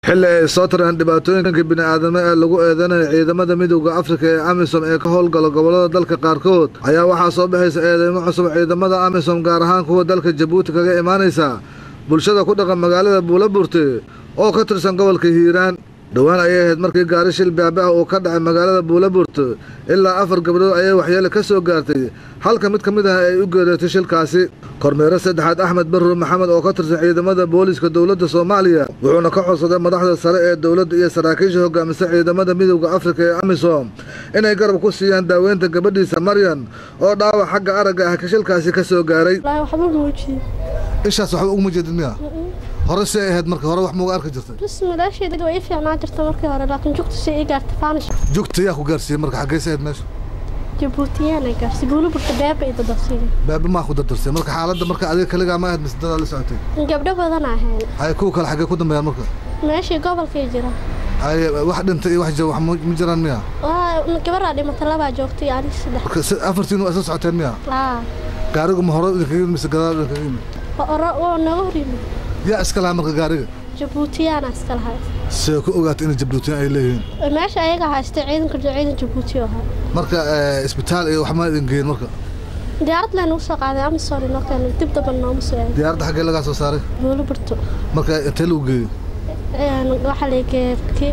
xilli ay soo tareen dhibaatooyinka bini'aadamo ee lagu eedeynaya ciidamada midowda afrika ee amisom ee ka howlgala gobollada dalka qaarkood ayaa waxaa soo baxaysa eedeymo cusub ciidamada amisom gaar ahaan kuwa dalka jabuuti kaga imaanaysa bulshada ku dhaqan magaalada buulaburte oo ka tirsan gobolka hiiraan dhowaan ayay ahayd markii gaari shil baabaah uu ka dhacay magaalada buulaburte ilaa afar gabdhood ayay waxyeele ka soo gaartay halka mid ka mid ah ay u geereetay shilkaasi kormeere saddexaad axmed barruur maxamed oo ka tirsan ciidamada booliiska dowladda soomaaliya wuxuuna ka codsaday madaxda sare ee dowladda iyo saraakiisha hogaamisa ciidamada midowda afrika ee amisom inay garab ku siiyaan daaweynta gabadhiisa maryan oo dhaawac xagga aragga ah ka shilkaasi ka soo gaaray ishaas waxba uguma jeedid miya hore si ay ahayd marka hore wax muuga arki jirtay bas madaasheeda way ii fiicnaan jirta markii hore laakiin jugta si ii gaartay faanish jugta yaa ku gaarsiiyey marka xaggeysa ahayd meesha jabuutiyaan ay gaarsi buulu burta beeba iyo dadasiiga baabi maa ku dardarsay marka xaaladda marka adiga kaligaa ma ahayd mise dadaa la socotay gabdho badan ahayn hay kuwa kale xaggee ku dambeeyaan marka meeshii gobolkay jira hay wax dhintay iyo wax jira wax ma ma jiraan miya waa gabaraa dhimata labaa joogtay ani saddex marka si- afartiin waa isla socoteen miya laa gaarigu ma hore idinkaga yimid mise gadaal idinkaga yimid oro waa naga hor yimid yaa iska lahaa marka gaariga jabuutiyaana iska lahay see ku ogaatay inay jabduutiyan ay leeyihiin meesha ayaga haystay ciidanka ciidan jabuuti oo ahaa marka eh, isbitaal iyo wax ma idin geeyin marka diyaarad leen ugu soo qaaday amisom inoo keenay dib damba nooma soo aaday diyaaradda xaggee lagaa soo saaray buulu burto marka intee lagu geeyey waxaa la geerki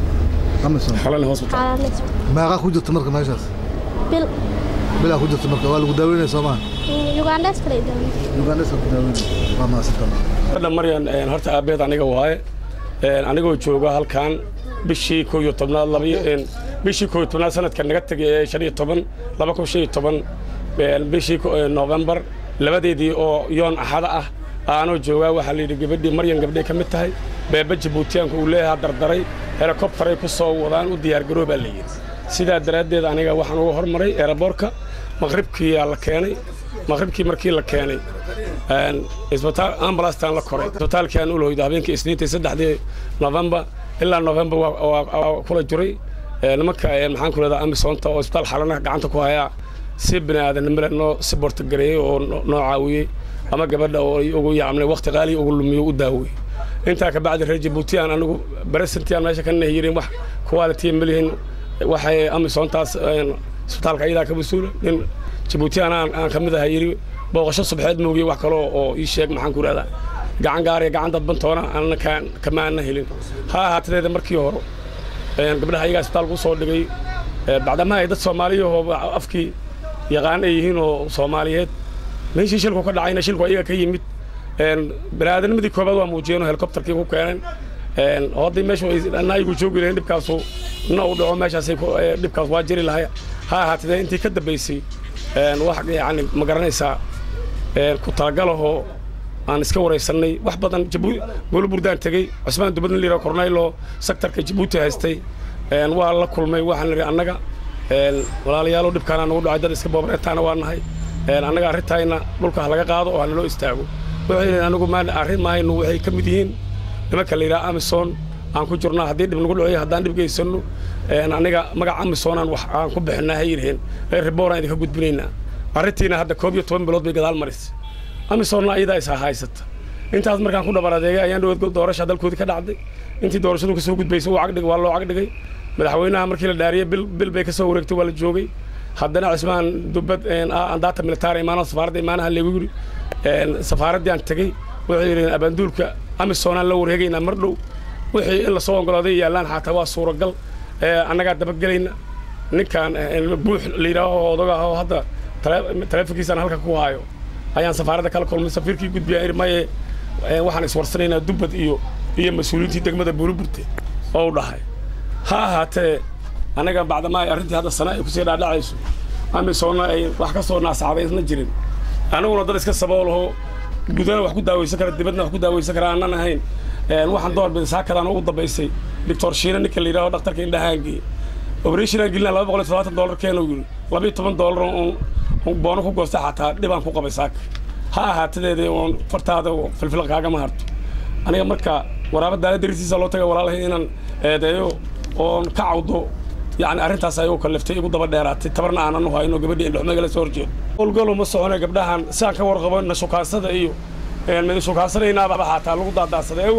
amisom xaalanis meeqaa ku jirta marka meeshaas bil bilaa ku jirta marka waa lagu daaweynaya soo maha ugandes kale daawi ugandhesa ku daaweynaya waa mahadsantahay gabadha maryan een, horta aabbeed aniga waaye een, anigoo jooga halkan bishii koo iyo tobnaad laba iyo- een, bishii koo iyo tobnaad sanadka naga tegay ee shan iyo toban laba kun shan iyo toban een, bishii ko- ee, noofembar labadeedii oo yoon axada ah aanoo joogaa waxaa la yidhi gabadhii maryan gabdhay ka mid tahay beeba jabuutiyaanka uu leeyahaa dardaray helikobtaray ku soo wadaan u diyaargaroo baa la yidhi sidaa daraaddeed aniga waxaan uga hormaray eeraboorka maqribkiyaa la keenay maqribkii markii la keenay een, isbitaal ambalaastaan la koray isbitaalkii aan ulhoydo habeenkii isniintii saddexdii novembar ilaa novembar waa- waa waa kula jiray Ee, nimanka ee, maxaan ku leedaha amisoonta oo isbitaal xalana gacanta ku hayaa si bini aadanimale noo si bortogareeyey oo no- noo caawiyey ama gabadha oo ay ugu yacmlay waqti qaaliya ugu lumiyo u daawiyey intaa ka bacdi reer jabuuti aan anigu beresentii aan meesha ka nahiyirin wax quality malihin waxay amisoontaas een, isbitaalka ayadaa ka mas-uula nin jabuutiyaan aan aan ka mid ahay yidhi booqasho subxeed moogiye wax kale oo ii sheeg maxaan ku ihahdaa gacan gaariya gacan dadbantoona anna kaan kama aanna helin ha ahaatedeeda markii hore een, gabdhaha ayagaa isbitaalka u soo dhigay ee, bacdamaha ay dad soomaaliyahoo afkii yaqaan ay yihiin oo soomaaliyeed meeshii shilku ka dhacayna shilku ayaga ka yimid een, biniaadanimadii koobaad waa muujiyeen oo helikobtarkii ku keeneen een, oo haddii meeshu ay naayigu joogi lahayn dhibkaasu na u dhaco meeshaasay ku- ee, dhibkaas waa jiri lahay ha ahaatee intii ka dambaysay een, wax yani ma garanaysaa een, ku talagalahoo aan iska waraysanay wax badan Jabu- buulo burdaan tegey cusmaan dubadna liira kornaylo sektarka jabuuti haystay een, waa la kulmay waxaan nidhi annaga een, walaalayaalow dhibkaana nagu dhacay dad iska boobareetaana waa nahay een, annaga arrintayna dhulka ha laga qaado oo ha naloo istaago waxay yidhi anigu maan arrin maahaynu waxay ka mid yihiin nimanka la yidhaha amison aan ku jirnaa haddii dhib nagu dhacoyo haddaan dhib geysanno een, aniga magaca amisonaan wax aan ku bixinaa hay yidhaheen ee ribooraan idinka gudbinaynaa arrintiina hadda koob iyo toban bilood bay gadaal marisay amisonna ayadaa is haysata intaas markaan ku dhabar adeegay ayaan dhawood doorasha dalkoodii ka dhacday intii doorashadu ka soo gudbaysay wuu cagdhig waa loo cagdhigay madaxweynaha markii la dhaariyey bil bil bay ka soo wareegtay waa la joogay haddana cismaan dubad een, ah, andaata militaar imaana safaaradda imaanaha leegu yiri een, safaaraddii aan tegey waxay yidhaheen abaanduulka amisonaan la wareegaynaa mar dhow wixii in lasoo ogolaaday yaallaan xataa waa suuragal ee, annagaa dabagelayna ninkaan een, buux la yidhaaho odaga ah oo hadda tale- taleefonkiisaan halka ku haayo ayaan safaaradda kala kulmay safiirkii gudbiya iri maye ee, waxaan iswarsanaynaa dubbad iyo iyo mas-uuliyiintii degmada buuliburte oo u dhahay ha ahaatee anaga bacdama ay arrintii hadda sana ay kusii dhaadhacayso amisoonna ay wax ka soo naasacday isna jirin aniguna dad iska saboolahoo gudana wax ku daaweysan kara dibadna wax ku daaweysan kara aanan ahayn Een, waxaan doorbiday saakadaan ugu dambaysay doctor shiina ninka la yidhaho dhaktarka indhahaangii operation gelina laba boqol iyo todobaatan dollar keenu yidhi laba iyo toban dollar uun uun boono ku goostay xataa dhibaan ku qabay saaka ha ahaatadeedii uun fartaada filfil kaagama harto aniga marka waraaba daala darisiisa loo tagay walaalahay inaan eedeeyo oon ka cawdo yani arrintaas ayuu kaliftay igu daba dheeraatay tabarna aanan u hayno gabadhii indhuxumagala soo horjeedo howlgalo ma socone gabdhahan sidaan ka warqabo na shukaansada iyo een, mid shukaansanaynaaba xataa lagu daadaadsaday awel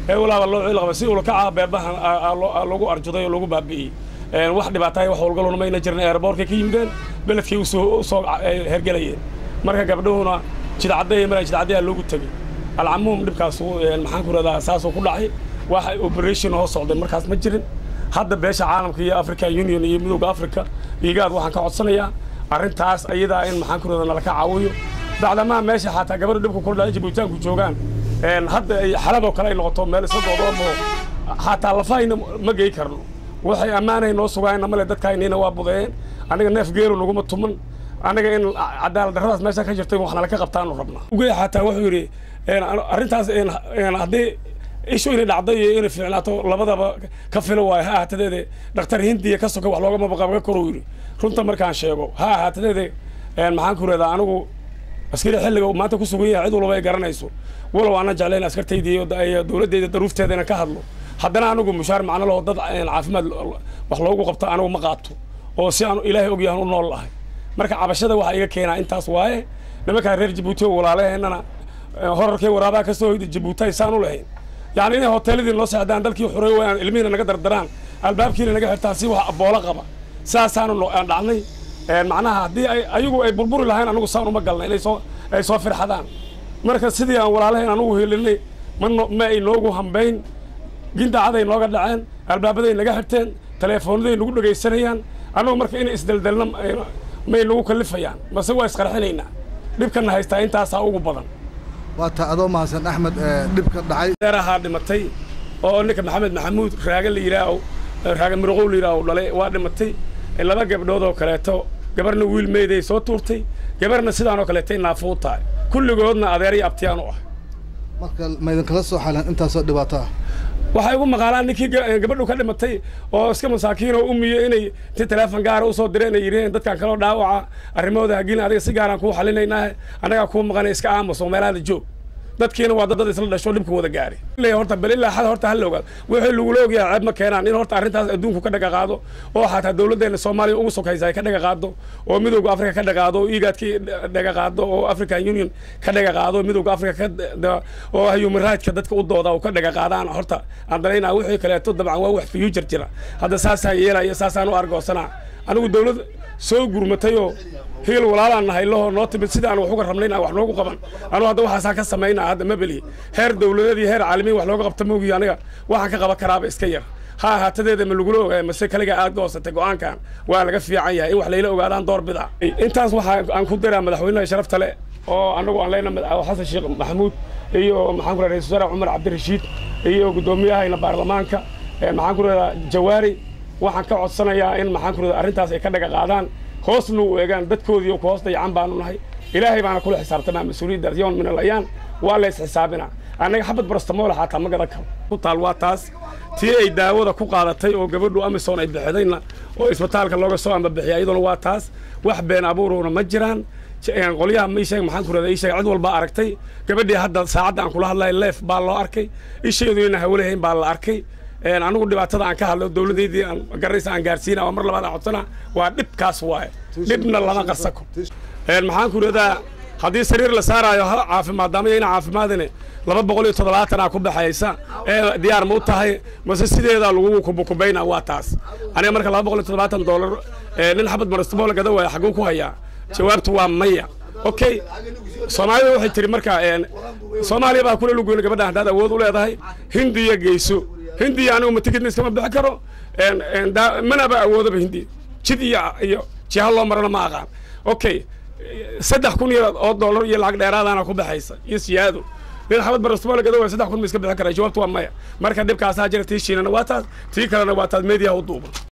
ee walaaba loo ciil qaba si ulakaca beebahan lagu arjuday oo lagu baabi'iyey wax dhibaatahay wax howlgaluna mayna jirin eerboorkay ka yimideen beledkii usoo usoo hergelayeen marka gabdhuhuna jidcadday mara jidcaddayaa loogu tegey alcamuum dhibkaas maxaan ku radaa saasuu ku dhacay wax operation hoo socday markaas ma jirin hadda beesha caalamka iyo african union iyo midowda africa igaad waxaan ka codsanayaa arrintaas ayadaa in maxaan ku radaa nalaka caawiyo bacdamaa meesha xataa gabadha dhibka kula dhacay jibuutaanku joogaan hadda xaladoo kale ay noqoto meel isla doodoomo xataa lafahayna ma gey karno waxay ammaanay noo sugaayna male dadkaynina waa budeeyeen aniga neef geelu naguma tuman aniga in cadaalad darradaas meesha ka jirtay wax nala ka qabtaanu rabnaa ugey xataa wuxuu yidhi arrintaas haddii ishu inay dhacday iyo inay fiicnaato labadaba ka filo waayo ha ahaatadeede dhakhtar hindiya ka soka wax loogama baqabaga koruu yidhi runta markaan sheego ha ahaatadeede maxaan ku radaa anigu askari xilliga uu maanta ku sugan yahay cid walba ay garanayso walow aanan jeclayn askartaydii iyo dowladdeyda daruufteeda inaan ka hadlo haddana anigu mushaar macno laho dad caafimaad wax loogu qabto anigu ma qaato oo si aan ilaahay ogyahan u nool lahay marka cabashada waxaa iga keenaa intaas waaye nimankaa reer jabuuti oo walaalaheennana horarkay waraabaa ka soo hoyda jabuuti aysaan u lahayn yacni inay hoteeladii noo seexdaan dalkii xuray wayaan ilmihiina naga dardaraan albaabkiina naga xirtaan si wax aboola qaba saasaanu aan dhacnay macnaha haddii ay ayagu ay burburi lahayn anigu saan uma galna inay soo ay soo firxadaan marka sidii aan walaalahayn anugu helinay ma ma ay noogu hambayn gindacaday nooga dhaceen albaabaday naga xirteen teleefoonaday nagu dhegaysanayaan annagu marka inay isdeldelna may nagu kallifayaan mase waa isqarxinaynaa dhibkana haystaa intaasaa ugu badan waa ta adoo mahadsan axmed dhibka dhacay deerahaa dhimatay oo ninka maxamed maxamuud raaga la yidhaaho raaga mirqow la yidhaaho dhalay waa dhimatay laba gabdhood oo kaleeto gabarna wiil meeday soo tuurtay gabarna sidaanoo kaleetay naafuu tahay kulligoodna adeeriyo abtiyaan u ah marka maydinkala soo xalan intaasoo dhibaato ah waxay ugu maqaalaan ninkii gabadhu ka dhimatay oo iska masaakiin oo umiye inay inti teleefon gaara usoo direen ay yidhaheen dadkan kaloo dhaawaca arrimahooda hagilin adiga si gaaraan kuu xalinaynaa annagaa kuu maqanay iska aamuso meelaada joog dadkiina waa dad isla dhasho dhibka wada gaari horta bal ilaa xad horta hala ogaado wixii lagula ogyahay ceeb ma keenaan in horta arrintaas adduunku ka dhaga qaado oo xataa dowladdeena soomaaliya ugu sokaysa ay ka dhaga qaado oo midowga afrika ka dhaga qaado oo igaadka dhaga qaado oo african union ka dhaga qaado midowga afrika ka oo human rightska dadka u dooda oo ka dhaga qaadaan horta aan dalaynaa wixii kaleeto dabcan waa wax future jira hadda saasaan yeelaya saasaan u argoosanaa anigu dowlad soo gurmatay oo hiil walaalaan nahay lahoo noo timid sida aan wax uga rabnayn aan wax noogu qaban anugu hadda waxaasaan ka samaynaa hadda ma belihi heer dowladeed iyo heer caalamiin wax looga qabta moogiyo aniga waxaan ka qaban karaaba iska yar ha ahaatadeeda ma lagula ogaaya mase kaliga aad goosatay go'aankan waa laga fiican yahay in wax layla ogaadaan door bida intaas waxaa aan ku diraa madaxweynaha sharafta le oo anagu aan leenahay xasan sheekh maxamuud iyo maxaan ku radaa ra-isul wasaare cumar cabdirashiid iyo guddoomiyahayna baarlamaanka maxaan ku radaa jawaari waxaan ka codsanayaa in maxaan ku radaa arrintaas ay ka dhaga qaadaan hoosna u eegaan dadkoodii ku hoos dayacan baanu nahay ilaahay baana kula xisaabtamaa mas-uuliyaddaas yoon min alayaan waa la isxisaabinaa annaga xabad barastamoola xataa ma gadan karo ku taal waa taas tii ay daawada ku qaadatay oo gabadhu amison ay bixidayna oo isbitaalka looga soo ambabixiyay iyaduna waa taas wax been abuurowna ma jiraan qolyaha ma isheeg maxaan ku radaa isheeg cid walba aragtay gabadhii hadda saacadda aan kula hadlay leef baa loo arkay isheedu inaan hawlahayn baa la arkay anigu dhibaatada aan ka hadlo dowladdeydii aan garaysa aan gaarsiina oo mar labaad aan codsana waa dhibkaas waaye dhibna lama qarsako maxaan ku radaa haddii sariir la saaraayo ha caafimaad daamaya ina caafimaadine laba boqol iyo toddobaatanaa ku baxaysa ee diyaar ma u tahay mase sideedaa lagu kubukubayna waa taas aniga marka laba boqol iyo toddobaatan doolar nin xabad marastoboola gada waaya xaguu ku hayaa jawaabtu waa maya okay soomaalida waxay tiri marka soomaaliya baa kula lugoyna gabadhan haddaad awood u leedahay hindiya geyso hindiya anigu matigidna iskama bixi karo manaba awoodaba hindiya jid iyo iyo jiha loo marana ma aqaan okay saddex kun iyo oo dollar iyo lacag dheeraadaana ku baxaysa iyo siyaado nin xabad barastoboola gada waaya saddex kun ma iska bixi karaa jawaabtu waa maya marka dhibkaasaa jira tii shiinana waa taas tii kalena waa taas meediyaha u duuban